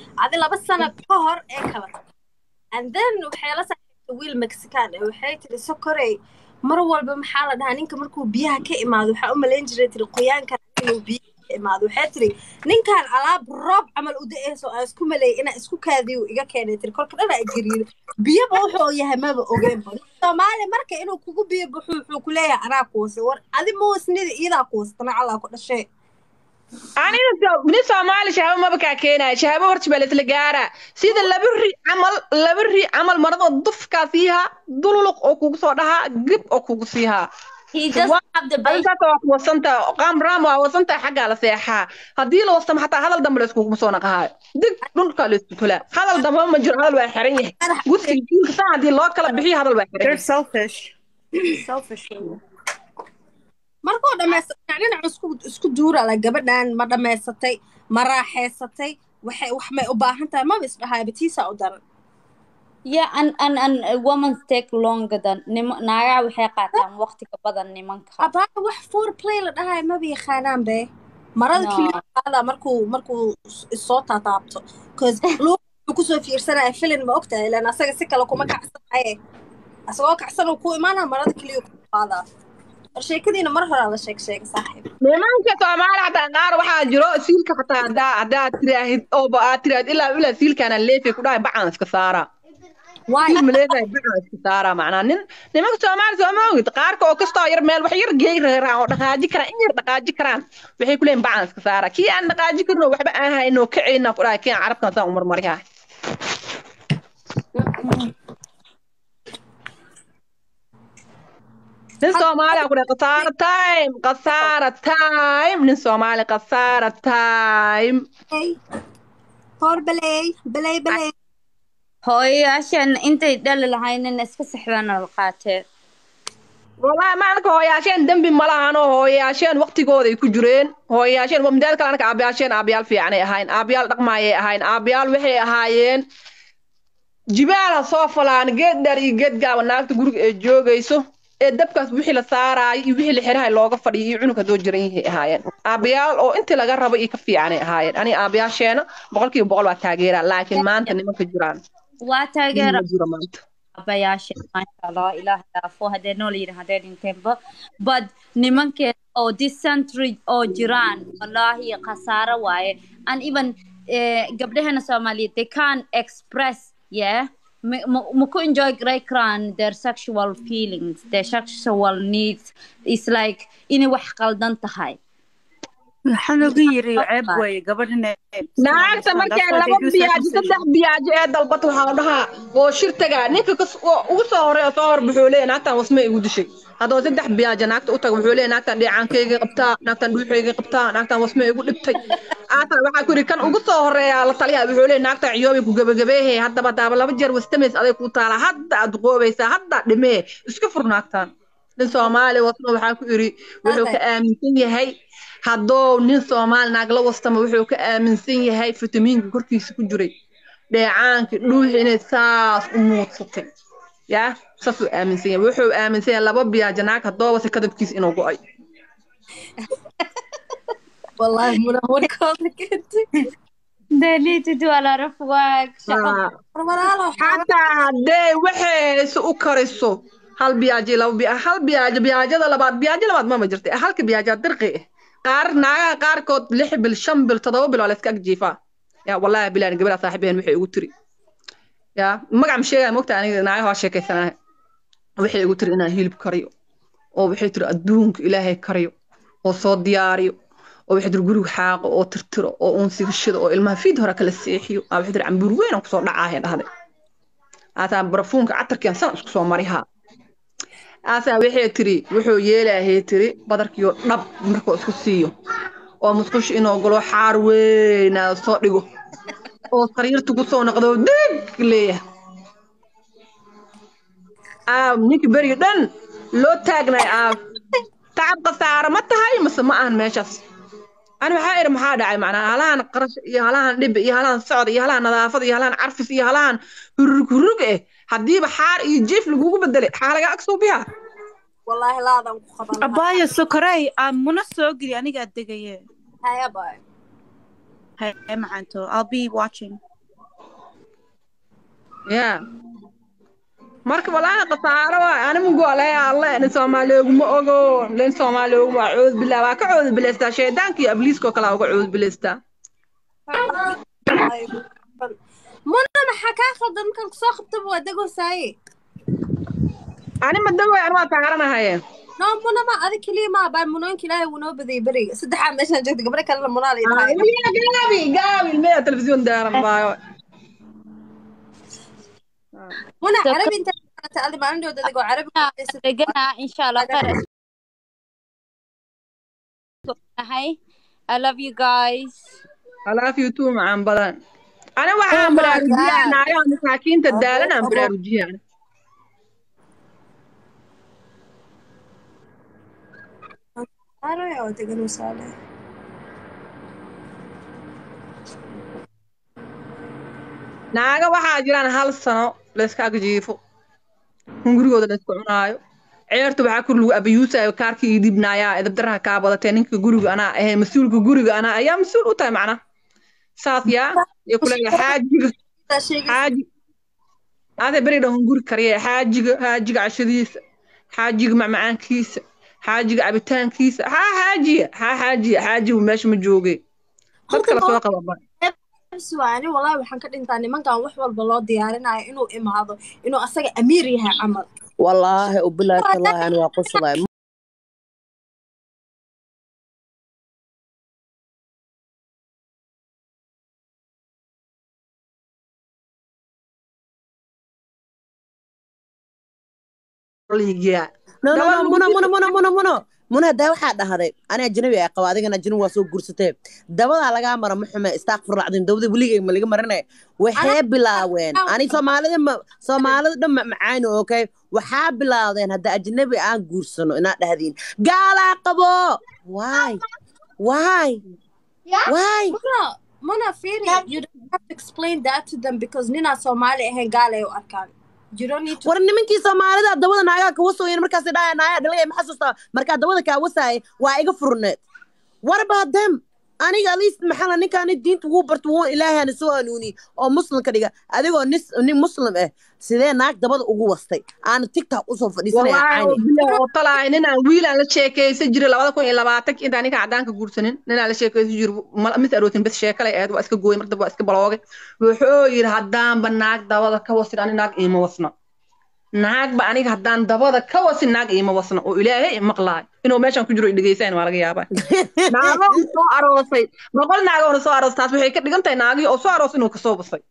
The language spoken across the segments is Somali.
adi laba sano ka hor ee kala tagtay and then waxay la saaxiibtay wiil mexican eh waxay tiri sokorey mar walba maxaa la dhahaa ninka markuu biyaha ka imaado waxaa u malayn jiray tiri qoyaankan inuu biyaha ka imaado waxay tiri ninkan alaab roob camal u da-eyso aan isku maleeyay inaa isku kaadiyo iga keenay tiri kolka dhan aa gariiro biyaba wuxuu yahay maba ogeenba soomaali marka inuu kugu biyo buxu wuxuu ku leeyahay anaa kuwasa war adi ma wasnida iyadaa kuwasatana calaa ku dhashee aniga nin soomaali shahaabo maba kaa keenaya shahaabo horta baa laisla gaaraa sida laba ri camal laba ri camal maradoo dufkaa siihaa dululuq oo kugu soo dhahaa gib oo kugu siihaa He doesn't have the base. adigaas waa ku wasanta qaamraam waa wasanta xaggaa la seexaa haddii la wastama xataa hadal dambe layskuguma soo naqahaayo dig dhulkaa laysku tulaa hadal dambe ma jiro hadal waa xiran yahay gudsiga jiilka saa haddii loo kala bixiyo hadal waa xiran They're yahay selfish. selfish. markuu dhamaysatay dhinac isku isku duurala gabadhan ma dhamaysatay ma raaxaysatay waxay wax may u baahan tahay maba isdhahaay batiisa u daran Yeah, and, and, and uh, women take longer than nima naagaha waxay qaataan waqti ka badan nimanka. abaa wax four play la dhahaay maba yaqaanaan be marada No. keliya qaada markuu markuu is- isoo taataabto cause luuq wuxuu kusoo fiirsanaya filin ma ogtahay ilan asaga si kale kuma kacsanaye asagoo kacsan uu ku imaanaa marada keliya ku qaadaa war sheekadiina mar horaa la sheeg sheega saaxiib nimanka soomaali xataa qaar waxaa jiro siilka xataa haddaa haddaa tiraahid ooba aad tiraahid ilaa ilaa siilkaana leefay ku dhahay bacaan iska saaraa waay siil ma leedahay bacaan iska saaraa macnaa nin nimanka soomaali sooma ogid qaarka oo kastoo yar meel wax yar geey reeraan oo dhaqaaji karaan in yar dhaqaaji karaan waxay ku leeyihin bacaan iska saaraa kii aan dhaqaaji karin oo waxba aan haynoo kacayna ku dhahay kii aan carabkan saan umarmariyaa nin soomaali ku dhahay khasaara time khasaara time nin soomaali khasaara time hor baley baley baley Hooyayaashan intay dhali lahaynina iska sexdana la qaatee. والله ما أنك هوياشين دنبي ملاهن هوياشين وقتي قوضي كجرين هوياشين ومداد كلا أنك أبياشين أبيال في يعني أهين أبيال رقماي أهين أبيال وحي أهين جبال صوفلان جد داري جد قاو ناك تقولك جوجيسو dabkaas wixii la saaraay iyo wixii la xirahay looga fadhiyo iyo cunuga doo jiran yahay ahaayeen aabayaal oo intii laga rabo iyo ka fiicanay ahaayeen ani aabayaasheena boqolkiiba boqol waa taageeraa laakiin maanta nimanka jiraan Waa taageera ma jiro maanta abayaasha maasha allah ilaah dhaafo haddee nool yihin haddee dhinteenba but nimankeeda oo this century oo jiraan wallaahi khasaaro waaye and even eh, gabdhaheena soomaaliyeed they can't express yeah ma- ma ma ku enjoy garay karaan their sexual feelings their sexual needs is like inay wax qaldan tahay Waxaan ugu yiri ceeb weeye gabadhan naagta markay laba biyaajo saddex biyaajo ee dalbad waxaa la dhahaa oo shirtaga ninka kas oo ugu soo horeeya soo hor wuxuu leeyahay naagtan wasma igu dishay haddoo saddex biyaajo naagta u taga wuxuu leeyahay naagtan dheecaankayga qabtaa naagtan dhuuxayga qabtaa naagtan wasma igu dhibtay aata waxaa ku yidhi kan ugu soo horeeya la taliya wuxuu leeyahay naagtan ciyoobay ku gabagabeehe haddaba daaba laba jeer wastameys aday ku taala hadda aad qoobaysaa hadda dhimee iska fur naagtan nin soomaali wasma waxaa ku yidhi wuxuu ka aaminsan yahay hadduu nin soomaali naag la wastama wuxuu ka aaminsan yahay fitamiinka korkiisa ku jiray dheecaanka dhuuxi inay saas u muudsatay yaa saasuu aaminsan yahay wuxuu aaminsan yahay laba biyaajo naag haddooba si kadabkiisa inuu go-ay wallaahi muna warkooda keentay they need to do a lot of work shaqo Ah, war walaalo xataa haddee waxayse u kariso hal biyaajo laba biya hal biyaajo biyaajada labaad biyaajo labaad mama jirta halka biyaajaa dirqi ah qaar naagaha qaarkood lix bil shan bil toddoba bil waa la iska agjiifaa yaa wallaahi bilaan gabadha saaxiibeen waxay igu tiri yaa magac ma sheegaya mogta aniga naagaha waa sheekaysanahay waxay igu tiri inaan hilib kariyo oo waxay tiri adduunka ilaahay kariyo oo soo diyaariyo oo waxay tiri guriga xaaqo oo tirtiro oo uunsiga shido oo ilmaha fiid hore kala seexiyo aa waxay tiri cambuur weyn aan kusoo dhacaahe dhahday aasaa barafuunka catarkiian san isku soo marihaa aasaa waxay tiri wuxuu yeelaahee tiri badarkiyo dhab markuu isku siiyo oo musqush inuu galo xaar weynaada soo dhigo oo sariirta ku soo noqdo dig leeyahay aa ninka beriga dhan loo taagnay aa tacab khasaaro ma tahay mase ma ahan meeshaas ani waxaa iri maxaa dhacay macnaa halahan qarash iyo halahan dhib iyo halahan socod iyo halahan nadaafad iyo halahan carfis iyo halahan hurug hurug eh haddiiba xaar iyo jiif lagugu bedelay xaa laga ag suubiyaa wallaahi laadan ku qaban lahaa. abaayo sokorey aan muna soo geli anigaa degaye haya baay haye macanto i'll be watching ya marka walaahi khasaaro waay animgu alay alle nin soomaaliyooguma ogo nin soomaaliyooguma cood bilaa waa ka cood bilaystaa shaydaanka iyo abliiskoo kale uga cood bilaystaa muna maxaa kaa khaldan markaan kusoo qabtaba waa degosaaye ani ma dagoy ani waa taaranahaye no muna ma adi keliya ma baa munooyinka ilaahay wuu noo badayay beriga saddexaa meeshaan joogta gabdho kalena munaa lay tahay gaabi gaabi ilmeya telefisyon daaran baayo muna So- carabi inta kalata adi maalin dhowda degoo carabi ku hadlaysid. degana insha allah khayr nahay I love you guys I love you too macaan badan ani waxaan Oh my baraarujiyaa God. naagaha masaakiinta Abo, daalan aan abo. baraarujiyaa Saare oo degan wasaale naaga waxaa jiraan hal sano layska agjiifo hungurigooda laysku cunaayo ceerta waxaa kor lagu abayuusayo kaarkii ii dhibnaayaa edabdaraha kaa badatee ninka guriga anaa ahay mas-uulka guriga anaa ayaa mas-uul u tahay macna saas yaa iyo kuleeya xaajiga Taa sheegaysa xaaji ade beri dhan hunguri kariya xaajiga xaajiga cashadiisa xaajiga macmacaankiisa xaajiga cabitaankiisa haa xaajiya haa xaajiya xaajigu meesha ma jooge dad kale soo qababa ani wallahi waxaan ka dhintaa nimankan wax walba loo diyaarinayo inuu imaado inuu asaga amiir yahay camal والله وبالله تالله أنا واقص الله liigiyaa no no Gabadh no lagu muna jiro- muna muna muna muna muna daa waxaa dhahday ani ajnabi ay qaba adigana ajnabi waa soo guursatee dabadaa lagaa mara ma xume istaaqfur lacdin dawada weligay ma laga marinay waxay bilaaween ani soomaalida ma soomaalida dhan ma macaani okay waxaa bilaawdeen hadda ajnabi aan guursano inaad dhahdiin gaalaa qabo why why why muna muna firi you don't have to explain that to them because ninaa soomaali ahayn gaal ay u arkaan you don't need to war nimankii soomaalida dabada naagaa ka wasooyen markaas dhahaya naaya dhalaya ma xasuustaa markaa dabada kaa wasaaya waa iga furneed what about them aniga at least maxaa la ninkaani diinta wuu barta wuu ilaahana soo hanuuni oo muslim ka dhiga adigoo nis nin muslim ah sidee naag dabada ugu wastay aana tiktok usoo fadhiisanaya wallaahi oo cayni bilaah oo talaahay ninaan wiilaan la sheekaysan jiray labada kun iyo labaatanki intaan ninka caddaanka guursanin ninaan la sheekaysan jiray ma- mis arootin bes sheekalay ahayd waa iska gooyay mar dambe waa iska baloogay wuxuu yidhi haddaanba naag dabada ka wasin ani naag iima wasna naagba aniga haddaan dabada ka wasin naag iima wasna oo ilaahay maqlaay inuu meeshan ku jiro i dhegeysayn waa laga yaabaa naagoon soo aroosay boqol naagoona soo aroos taas waxay ka dhigan tahay naagii oo soo aroos inuu kasoo basay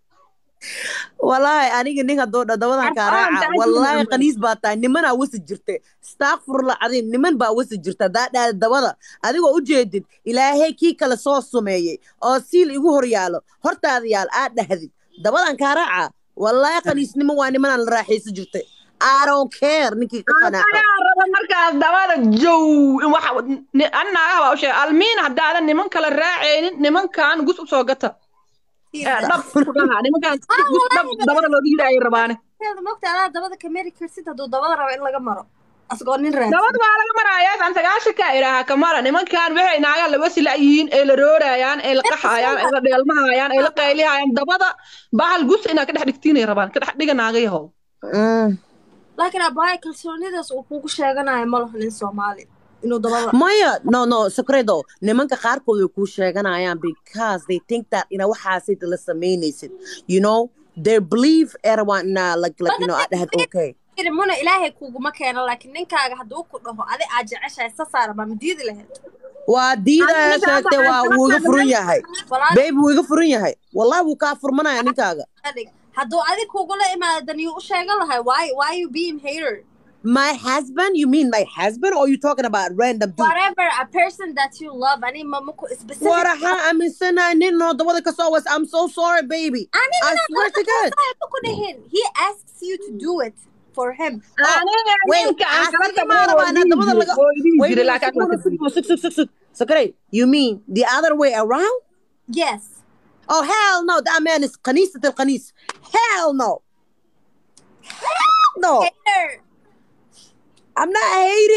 walaahi aniga nin haddoo dha dabadan kaa Arkaan raaca tahay walaahi niman. qaniis baa tahay nimanaa wasi jirta staakfurla cadiin niman baa wasi jirta haddaa dhahda dabada adigoo u jeedid ilaahay kii kale soo sumeeyey oo siil igu hor yaalo hortaada yaal aad dhahdid dabadan kaa raaca walaahi qaniisnimo waa nimanaan la raaxaysan jirtay I don't care ninkii ka qanaaco anagaa raba markaas dabada jow in waxa ni- an naagaha baa u sheegay almiin haddaadan niman kale raacaynin nimankan gus usoo gata Eh, dhab ku dhaha nimankan gus dhab dabada looga yidhi ayay rabaane mogta adaa dabada ka mari karsid hadduu dabada rabo in laga maro asagoo nin raadsan dabad waa laga marayaa aan sagaashan ka idhaaha kamara nimankan waxay naagaa la wasila yihiin ee la roorayaan ee la qaxayaan ee la dheelmahayaan ee la qaylihayaan dabada bahal gus inaad ka dhex dhigtiinay rabaan ka dhex dhiga naagayahow Mm. laakiin abbaaya kalsoonidaas uu kugu sheeganayo ma laha nin soomaali inuu dabada maya no no secreto nimanka qaarkood way kuu sheeganayaan because they think that ina waxaasid la samaynaysid you know they believe everyone na like like you know aad dhahad okay Yiri, muna ilaahay kuguma keeno laakiin ninkaaga hadduu ku dhaho adi aad jeceshahay sasaara baa madiidi lahayd waa diidaya Aniga sheegtay waa waxaan wuu iga sababta furan niman- yahay walaal baby wuu iga furan yahay wallahi wuu kaa furmanaya ninkaaga adig hadduu adi kugula imaadan yuu u sheegan lahay why why you being hater my husband you mean my husband or you talking about random dude whatever a person that you love ani mamaku specific waraxa aaminsanahay nin noo dabada ka soo was i'm so sorry baby I swear to God. ku dhihin he asks you to do it for him aniga wait, ninka aan kala asiga tago ma oo rabaa inaad dhihi dabada jiray, laga- oo dhihi Wait, jiray, wait, laakiin aan sug, kala sug, sug, sug, sug, sug. Sakare, you mean the other way around? yes Oh hell no, that man is qanisat al qanis. Hell no. Hell no. hater I'm not hating.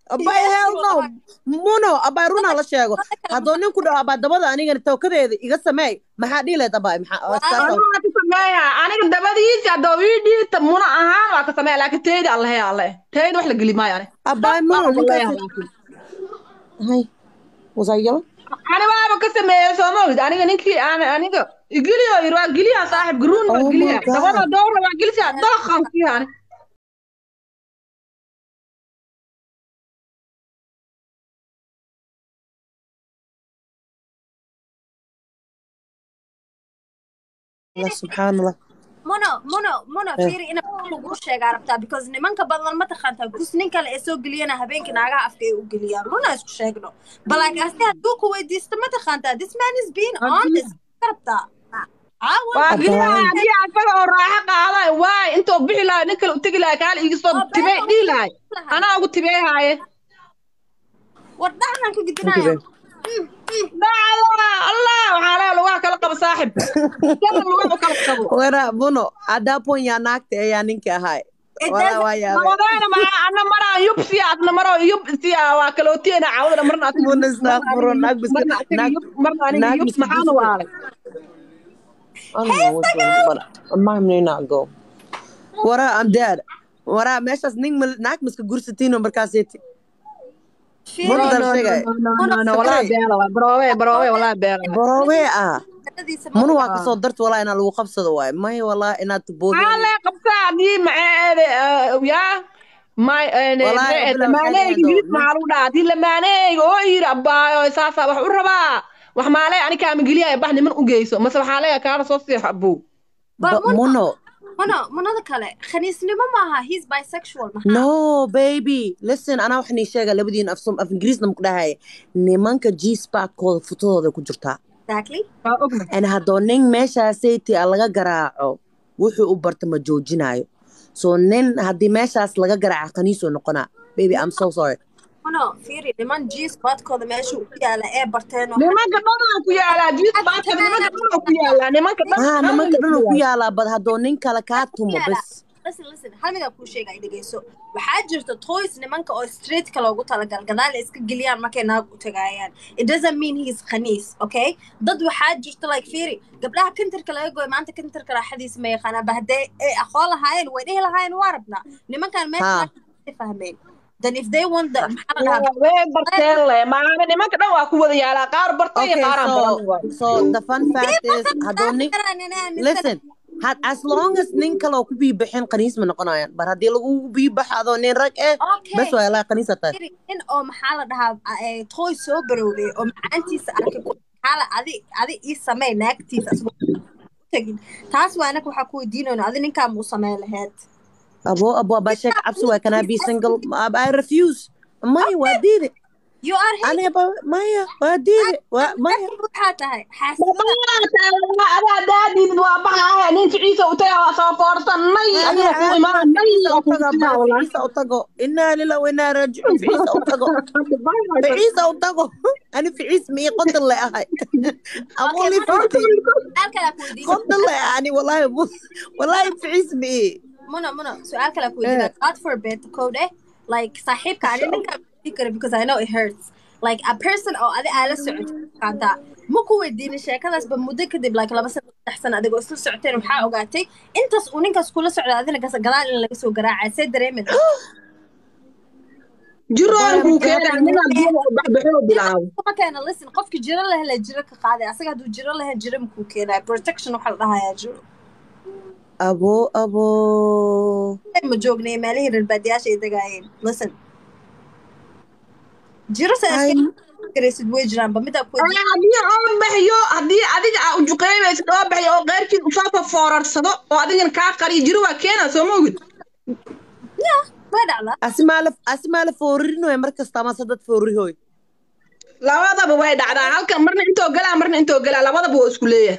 abay hell no muno abay runaa la sheego hadduu ninku dhaho abaa dabada anigana tawkadeeda iga sameey maxaa dhihi lahayd abay maxaa aniga waa ka sameeya aniga dabadiisa haddoo ii dhiita muna ahaan waa ka sameeya laakiin teyda allahe alle teyda wax la geli maayo ani abay muno ninkaas hay wasayala ani waaba ka sameeya soo ma ogid aniga ninkii aan aniga igiliyo yiri waa geliya saaxib garuun Oh waa my geliya God. dabada dowra waa gelisa dalaqan fiiha ani allah subxaan allah mono mono mono Eh. fiiri ina lagu sheegaa rabtaa because nimanka badan ma taqaantaa gus nin kale ee soo geliyana habeenkii naagaha afka ay u geliyaan runa isku sheegno balak asti hadduu ku weydiisto ma taqaantaa this man is being honest ka rabtaa caawa waa Abbaay. geliya haddii asaga oo raaxo qaaday waay intuu bixi lahay nin kale u tegi lahay kaala iga soo Oh, tibey beerka dhihi lahay lahay. anaa ugu tibey haaye war dhaxnan ka gidinaayo dacda allah waxaa leeya lugaha kala qabo saaxib sana lugaha u kala qabo wara muno adapon yaa naagta ayaa ninka ahay walaa waa yaabay Ramadaan ma ana maraa yub siya adna maro yub siya waa kalootiina caawada marna aad Muna istaghfiro, naag biska- marna aad naag- yub marna aniga naag yub biska maxaan biska. waalay I don't know what's going on, but mine may not go. Wara, I'm dead. Wara, meeshaas nin mal- naag miska gursatiino markaaseeti. Muna no dal no sheegay. no no no no walaa beela waay baroowe baroowe walaa beela Borowee ah. Shaqadiisa Muna ma- waa kasoo darta walaa inaa lagu qabsado waay. May walaa inaad maxaa boodeen. lee qabtaa haddii maceede yaa may Wallaahi, Abdullah, lamaaneyga waxay jilid dhahdo, maxaa lagu dhahaa haddii lamaaneyga oo yiri abbaayo saasaa wax u rabaa wax maalee ani kaama geliyaya bax niman u geyso mase waxaa leeya kaala soo seexo abow Ba- Ba- Muno. mono monada kale khaniisnimo maaha he's bisexual maxaa No, baby. Listen, anaa wax nii sheega labadiin af som af ingiriisna muku dhahay. Nimanka G-Spark-kooda futadooda ku jirtaa. exactly waa ogna and haddoo nin meeshaasayti a laga garaaco wuxuu u barta ma joojinayo so nin haddii meeshaas laga garaaco kaniisoo noqonaa baby i'm so sorry mono fiiri niman g spotkooda meesha ku yaala ee barteen oo nimanka dhanaa ku yaalaa jiis baadka nimanka dhanaa ku yaalaa nimanka dhan ah nimanka dhan uu ku yaalaa bad haddoo nin kale kaa tumo bas listen listen hal mid aan kuu sheega ay dhegeyso waxaa jirta toys nimanka oo streetka loogu talagal gadaal ay iska geliyaan markay naag u tagaayaan it doesn't mean he is khaniis okay dad waxaa jirta like fiiri gabdhaha kantarka laga gooy maanta kantarka raaxadiisa ma yaqaanaan ba haddee ay aqoon lahaayeen way dhihi lahaayeen waa rabnaa nimankan Ha. meesha fahmeen then if they want the maxaa la dhahaa way barteen le maana nimanka dhan waa ku wada yaalaa qaar bartay iyo okay qaaraan so baran waay so the fun fact is haddoo nin listen had as long as nin kale oo ku biibixin kaniis ma noqonayaan bar haddii lagu biibaxo adoo nin rag eh Okay. bes waa ilaa kaniisa tahay Fiiri, nin oo maxaa la dhahaa eh, toy soo barowday oo macaantiisa arkay ku- maxaa la adi adi ii samee naagtiisa asagoo u tegin taas waa anaka waxaa ku weydiinayno adi ninkaa muu samee laheyd abo abo abaa sheeg cabsi waay can I be single Ab- I refuse maya waa diide you are hate aniga ba- maya waa diide waa maya waxaa tahay xaasidada adaa daadiidid waa baxaahe nin ficiisa u taga waa soo foorsanay adiga ku imaan nay oo ku imaan walahi ficiisa u tago inaa lila wa inaa raajicuun ficiisa u tago ficiisa u tago ani ficiis mii qodan le ahay I'm Okay, only ma- 50 su-aal kale ku weydiin qodan le ani wallahi bu- wallahi ficiis mii muno muno su-aal kale ku weydiina god forbid code like saaxiibka ani ninkaa weydiin kara because I know it hurts like a person oo adi aala socoto kaanta ma ku weydiinin sheekadaasba muddo kadib like laba sano saddex sano adigoo isla socoteen waxaa ogaatay intaas uu ninkaas kula socda adina gas- gadaal in laga soo garaacay see dareemid jiroonkuu keenaa ninaa biyada u baxbaxoo bilaabo kuma keena listen qofki jiro leh la jiro ka qaaday asaga hadduu jiro lahayn jiro makuu keenaya protection waxaa la dhahayaa jiro abo abo ma joognay meelihii reer baadiyaasha ay degaayeen listen jiro sa Ay. garaysid way jiraanba midaa ku Ay, haddii oo baxyo haddii adiga aa ujuqeybaysid oo baxyo oo qeyrkiid usoo fafoorarsado oo adigana kaa qariyo jiro waa keenaa soo ma ogid way dhacdaa asimaala asimaala foorinoy mar kasta ama sadad foorihoy labadaba way dhacdaa halkan marna intoo galaa marna intoo galaa labadaba waa isku leeyahay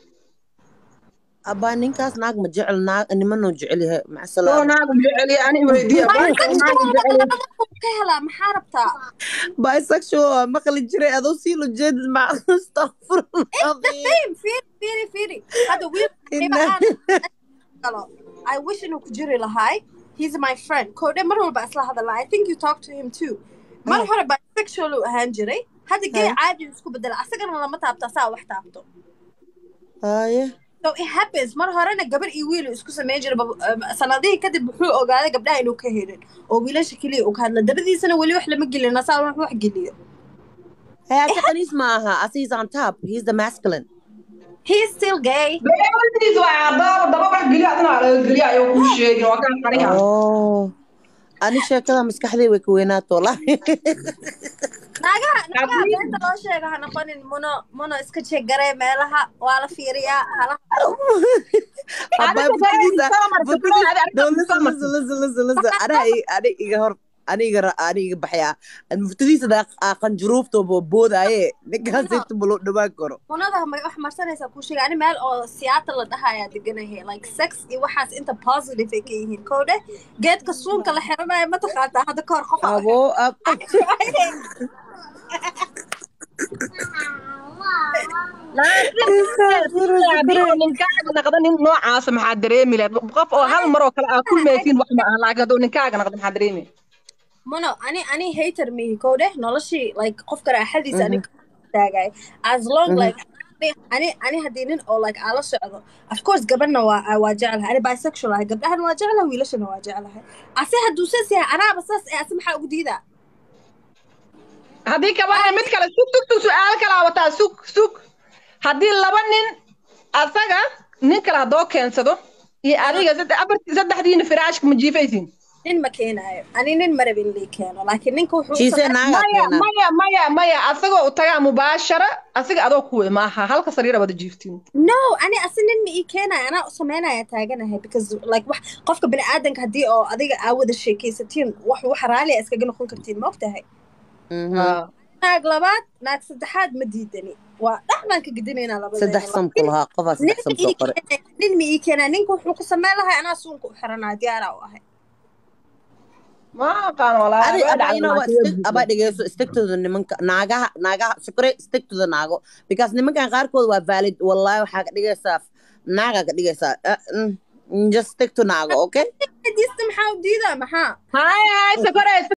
abaa ninkaas naag ma jecel naag nimanoo jecel yahay oo macasalaam naagu jeceliya ani weydiiya naagu jeceliya ka helaa maxaa rabtaa bisexual waa maqli jiray adoo sii lo jeedid ma astaqfirullah Same, fiiri fiiri fiiri hadda wiil Inna- galo I wish inuu ku jiri lahaay he's my friend koodhe mar walba isla hadalna i think you talk to him too mar Ah. hore bisexual uu ahaan jiray hadda gay Ah. caadi uu isku bedela asagana lama taabto asaa wax taabto haye so it happens mar horena gabar iyo wiil uu isku samayn jiray bab- um, sanadihii kadib wuxuu ogaaday gabdhaha inuu ka helin oo wiilasha keliya uu ka hadla dabadiisana weli wax lama gelin asaa wax wax geliyo hey asa qaniis ma aha asa he's on top he's the masculine he is still gay beeltiis waa adaaba daba wax geliya adina laga geliya ayuu kuu sheegin waa kaan qariya oh ani sheekada maskaxdii way ka weynaato wallahi naagaha naagaha Haddii- beenta loo sheega ha noqonin muno muno iska jeeg garee meelaha waa la fiiriyaa halaha Abay butidiisa butidii no listen listen listen listen listen ana ani iga hor ani iga ra- ani iga baxaya muftadiisa daa qanjuruufta boodaaye ninkaas inta malo dhawaan karo munada ma wax marsanaysaa kuu sheega ani meel oo siyaata la dhahayaa deganahay like sex iyo waxaas inta positive ay ka yihiin kow dheh geedka suunka la xiranayo ma taqaantaa hadda kahor qof aa- abo ab haddii uu ninkaaga naqdo nin noocaasa maxaa dareemi lahayd qof oo hal mar oo kale aa kulmaysiin wax ma aha laakiin hadduu ninkaaga naqdo maxaa dareemi muno ani ani hater mihi kow dheh noloshii like qofka raaxadiisa ani taagay as long like ani ani haddii nin oo like aan la socdo of course gabadhna waa waa jeclahay ani bisexual ahay gabdhahana waa jeclahay wiilashana waa jeclahay ase hadduu saas yahay anaaba saas ee ase maxaa ugu diidaa haddii kabaa mid kale sug sug sug su-aal kalaa wataa sug sug haddii laba nin asaga nin kale haddoo keensado iyo adiga sadde- afartii saddexdiina firaashka ma jiifaysiin nin ma keenaayo ani nin ma rabin lii keeno laakiin ninka wuxuu jiise samey- naaga maya keena maya maya maya asagoo u tagaa mubaashara asiga adoo kuwe maaha halka sariira wada jiiftiin no ani ase nin ma ii keenayo anaa u samaynaya taaganahay because like wax qofka bini aadanka haddii oo adiga aa wada sheekaysatiin wax wax raali a iskaga noqon kartiin ma ogtahay Mhm. naag labaad naag saddexaad ma diidani waa dhex baan ka gedinaynaa labada saddex sam ku lahaa qofaa nin saddex ma sam soo ii qoray keenayo nin ma ii keenayo ninka wuxuu ku samayn lahay anaa suunka u xiranaa diyaaraa u ahay ma aqaan walaahi adi waa aba dhacday ina waa laakiin stick aba dhegeyso stigtooda nimanka naagaha naagaha sukre stigtooda naago because nimankan qaarkood waa valid wallahi waxaa ka dhigaysaa naaga ka dhigaysaa Uh, mm, just stick to naago okay diista maxaa u diidaa maxaa haya haya sakore